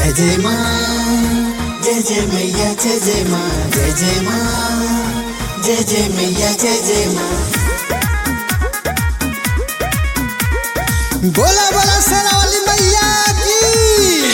जय जय माँ जय जय मैया जय जय माँ जय जय माँ जय जय मैया जय जय माँ बोला बोला सेना वाली मैया की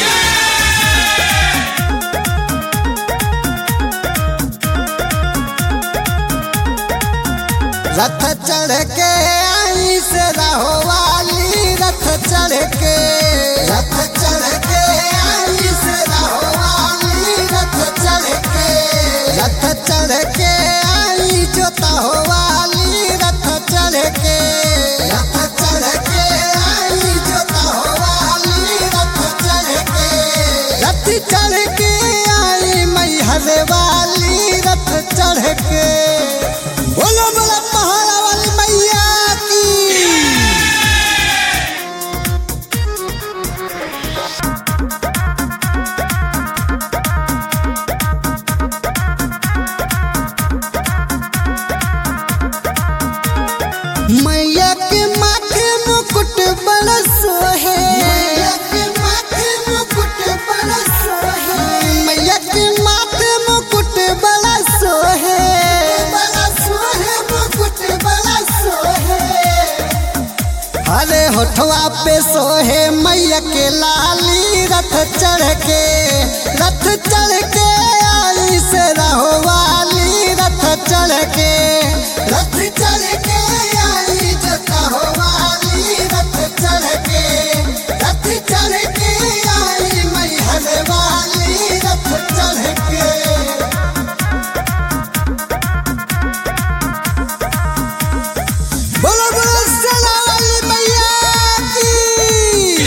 रथ चढ़ के आई से रहो वाली रथ चढ़ के रथ चढ़ के आई से रहो वाली रथ चढ़ के रथ चढ़ के आई जोता हो वाली रथ चढ़ के रथ चढ़ के आई जोता हो वाली रथ चढ़ के रथ चढ़ के आई मैहर वाली रथ चढ़ के बोलो बोलो पहाड़ा वाली मैया की मैया के माथे मुकुट बड़ा सोहे मैया के माथे मुकुट बड़ा सोहे मैया के माथे मुकुट बड़ा सोहे बड़ा सोहे मुकुट बड़ा सोहे अरे होठवा पे सोहे मैया के लाली रथ चढ़ के रथ चढ़ के आई से रहो वाली रथ चढ़ के रथ चढ़ के आई जता हो वाली रथ चढ़ के रथ चढ़ के आई मैहर वाली रथ चढ़ के बोलो बोलो सेना वाली मैया की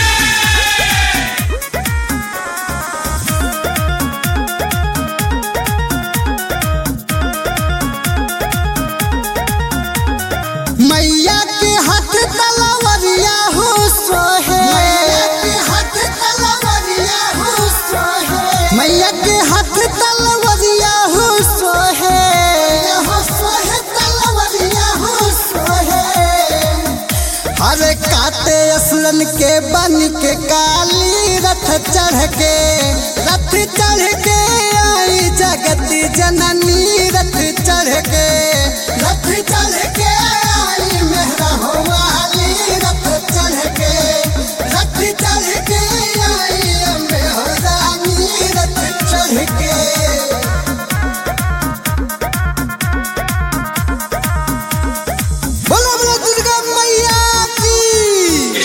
मैया के हाथ तलवरिया हो सोहे मैया के हाथ तलवरिया हो सोहे मैया के हाथ तलवरिया हो सोहे हो सोहे तलवरिया हो सोहे अरे काते असलन के बन के काली रथ चढ़ के रथ चढ़ के आई जगती जननी रथ चढ़ के रथ चढ़ के आई मेहरा हो वाली रथ चढ़ के रथ चढ़ के आई अम्बे हो रानी रथ चढ़ के बोलो बोलो दुर्गा मैया की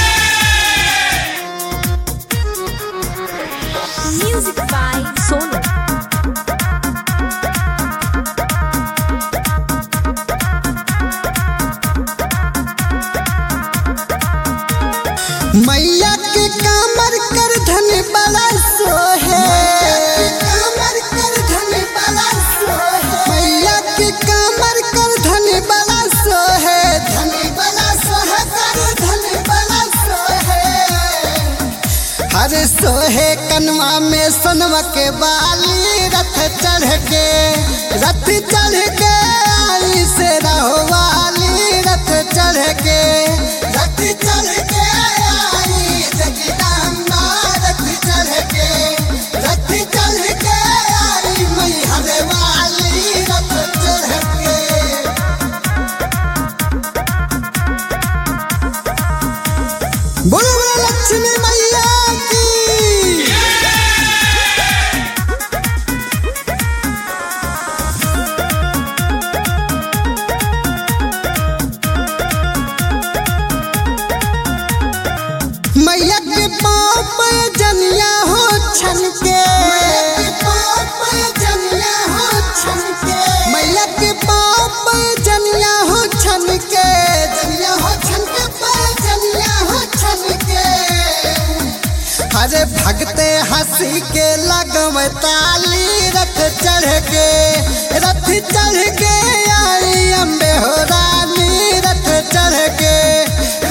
Music by Sonu. मैया के कामर कर धन बड़ा सोहे कामर कर धन बड़ा सोहे मैया के कामर कर धन बड़ा सोहे धन बड़ा सोहे कर धन बड़ा सोहे हरे सोहे कनवा में सोनवा के बाली रथ चढ़ के रथ चढ़ के आई से रहो वाली रथ चढ़ के रथ चढ़ के आई जगदम्बा रथ चढ़ के रथ चढ़ के आई मैहर वाली रथ चढ़ के बोलो बोलो लक्ष्मी मैया की मैया के पाप जनिया हो छन के मैया के पाप जनिया हो छन के जनिया हो छन के जनिया हो छन के अरे भगते हंसी के लगम ताली रथ चढ़ के रथ चढ़ के आई अम्बे हो रानी रथ चढ़ के